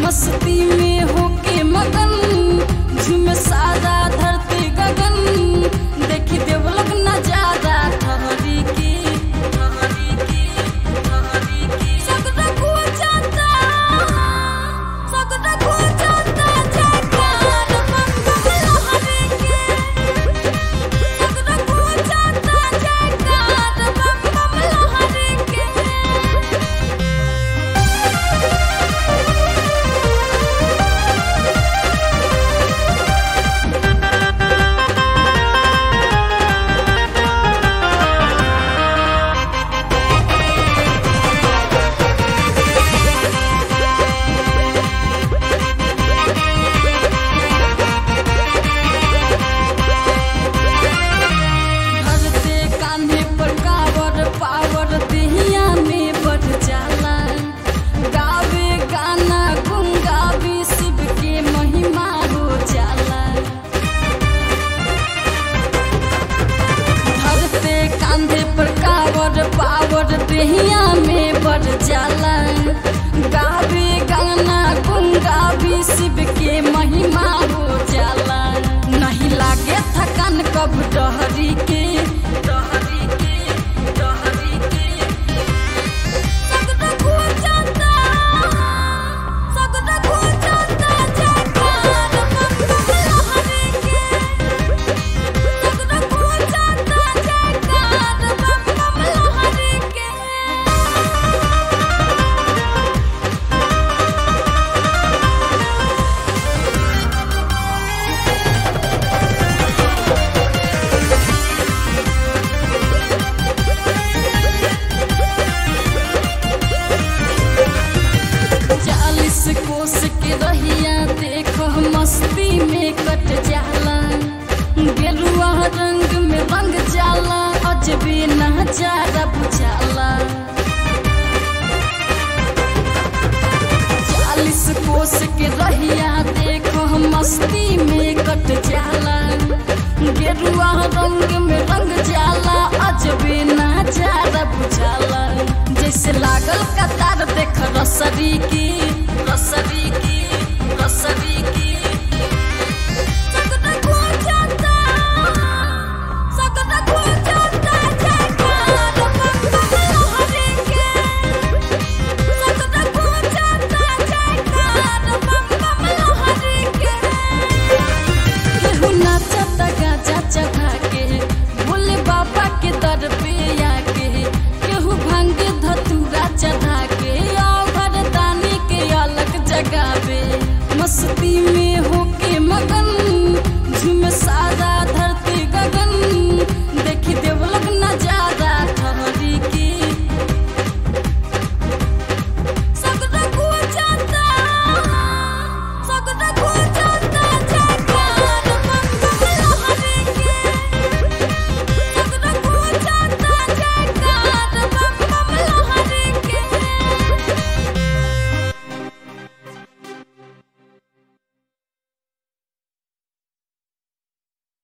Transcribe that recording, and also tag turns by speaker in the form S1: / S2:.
S1: मस्ती में होके मगन झूमे सारा धरती गगन देखी देवलोग नजारा ठहरी की ठहरी की ठहरी की सगरा को जाता सगरा को जाता जयकार मंगल हरि के सगरा को जाता जयकार मंगल हरि के धरते कान्हे पर कावर पावर देहिया में बढ़ जाला गावे गाना गुंगावी शिव के महिमा हो जाला धरते कांधे पर कावर पावर देहिया में बढ़ जाला गावे गाना गुंगावी शिव के महिमा हो जाला नहीं लागे थकान कब डहरी के डहरी के डहरी के सगदा खो जाता सगदा खो जाता जयकार मंगल हरि के सगदा खो जाता जयकार मंगल हरि के चालीस कोस के रहिया देखो मस्ती में कट जाला गेरुआ रंग में रंग जाला अजबे नजारा बुझाला चालीस कोस के रहिया देखो मस्ती में कट जाला गेरुआ रंग में रंग जाला अजबे नजारा बुझाला जैसे लागल कतार देख रसरी की रसरी की रसरी की सगदा खो जाता सगदा खो जाता जयकार मंगल हरि के सगदा खो जाता जयकार मंगल हरि के केहू नाचता गाजा चढ़ा के भोले बाबा के दर पे आके केहू भांग धतूरा चढ़ा के आओ घरदानी के अलग जगावे मस्ती में